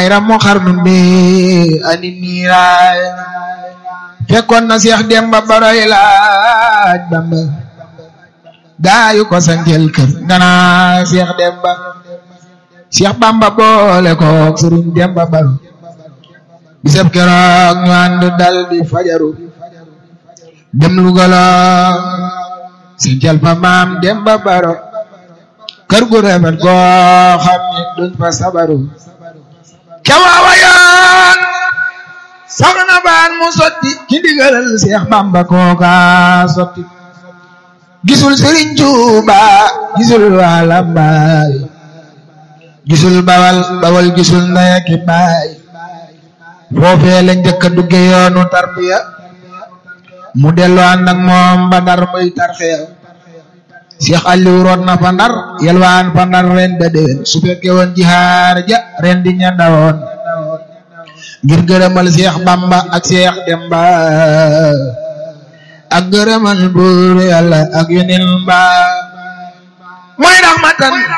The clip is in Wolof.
ramu xarnu bi ani niiraay fekkoon na Seex Demba Baroy laaj Bamba gaayu ko sanjel kër ngana Seex Demba Seex Bamba boole kook Sëriñ Demba Baro bisab keroog ñu ànd dal di fajaru dem Lugala sanjel fa maam Demba Baro kër gu rafet goo xam ne duñ fa sabaru kewaawa yoon soxna baan mu sotti ci ndigalal Seex Bamba kooka sotti gisul Sëriñ Tuuba gisul waa Lambaay gisul bawal bawal gisul ndey ak baay foofee la njëkk a dugge yoonu tarbiya mu dellu ànd ak moom ba Ndar muy tarxiya Seex Aliou root na fa Ndar yelwaan fa Ndar ren da déwén su fekkee woon jihaar ja ren di ña dawoon ngir gërëmal Seex Bamba ak Seex Demba ak gërëmal buur Yàlla ak yeneen ba mooy raxmatan